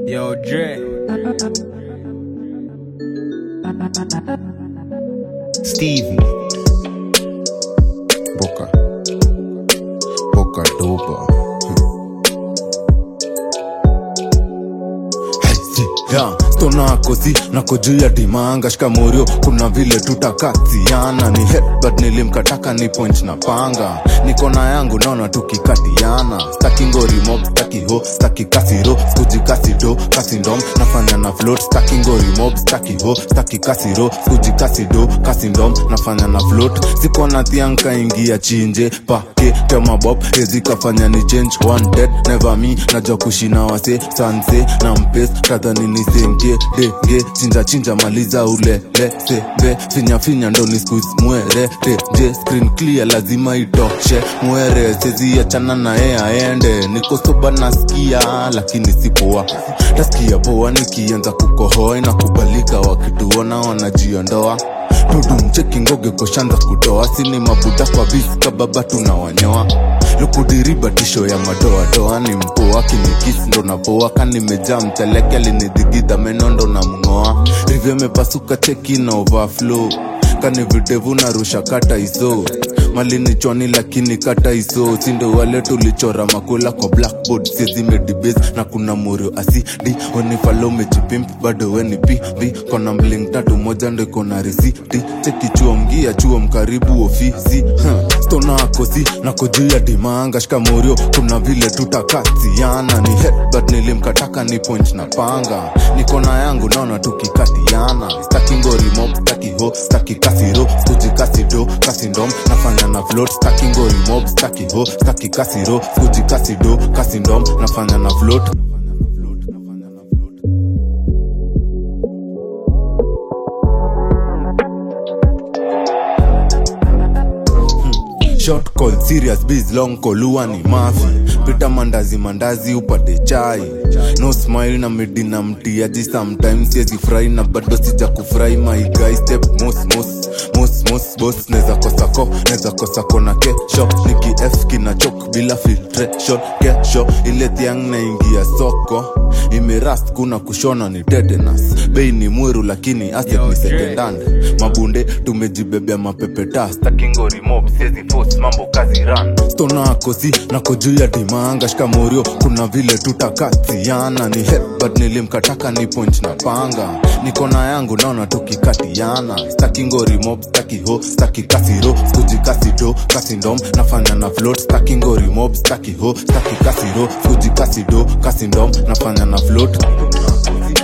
Yo, Dre. Stevie. Boca. Boca dopa. Yeah, stona kosi nako juu ya dimanga shikamorio kuna vile tutakatiana ni headbutt nilimkataka ni point na panga niko na yangu naona tukikatiana staki ngori mob staki ho staki kasiro skuji kasido kasindom nafanya na float staki ngori mob staki ho staki kasiro skuji kasido kasindom nafanya na float siko na thianka ingia chinje pake tema bob hezi kafanya ni change one dead never me najua kushina wase sanse na mpes kadhani nisenge denge chinja chinja maliza ulele sebe finya finya ndo ni squeeze mwere teje screen clear lazima itoshe mwere sezi achana na yeye aende niko soba nasikia lakini sipoa tasikia poa nikianza kukohoa na kubalika wakituona wanajiondoa tudumcheki ngoge koshanza kutoa sini mabuda kwa viska baba tunawanyoa lukudiriba tisho ya madoadoa ni mpoa kinikisi ndo napoa kanimejaa mteleke alinidhigidha menondo na mng'oa rivyo imepasuka cheki na overflow kani videvu narusha kata iso malini chwani lakini kata iso sindo wale tulichora makula kwa blackboard sizimedibes na kuna murio asidi wenifalo mejipimp bado weni pv kona mling tatu moja ndo iko na risiti chekichuo mgia chuo mkaribu ofisi huh. stona akosi nako juu ya dimanga shikamorio kuna vile tutakatiana ni headbutt nilimkataka ni point na panga niko na yangu naona tukikatiana staki ngori mob staki ho staki kasiro skuji kasido kasindom nafanya na float staki ngori mob staki ho staki kasiro skuji kasido kasindom nafanya na float short call serious biz long call huwa ni mafi pita mandazi mandazi upate chai no smile na midi na mtiaji sometimes siezi furahi na bado sija kufurahi my guy step mos mos mos mos boss neza kosako neza kosako na kesho niki f kina chok bila filtration kesho ile thiang naingia soko imerast kuna kushona ni tetanus bei ni mweru lakini asset ni sekendande mabunde tumejibebea mapepetas takingori mob siezi force mambo kazi ran stona kosi nako juu ya dimanga shikamorio kuna vile tutakatiana ni headbutt nilimkataka ni point na panga niko na yangu naona tukikatiana staki ngori mob staki ho staki kasiro skuji kasido kasindom nafanya na float staki ngori mob staki ho staki kasiro skuji kasido kasindom nafanya na float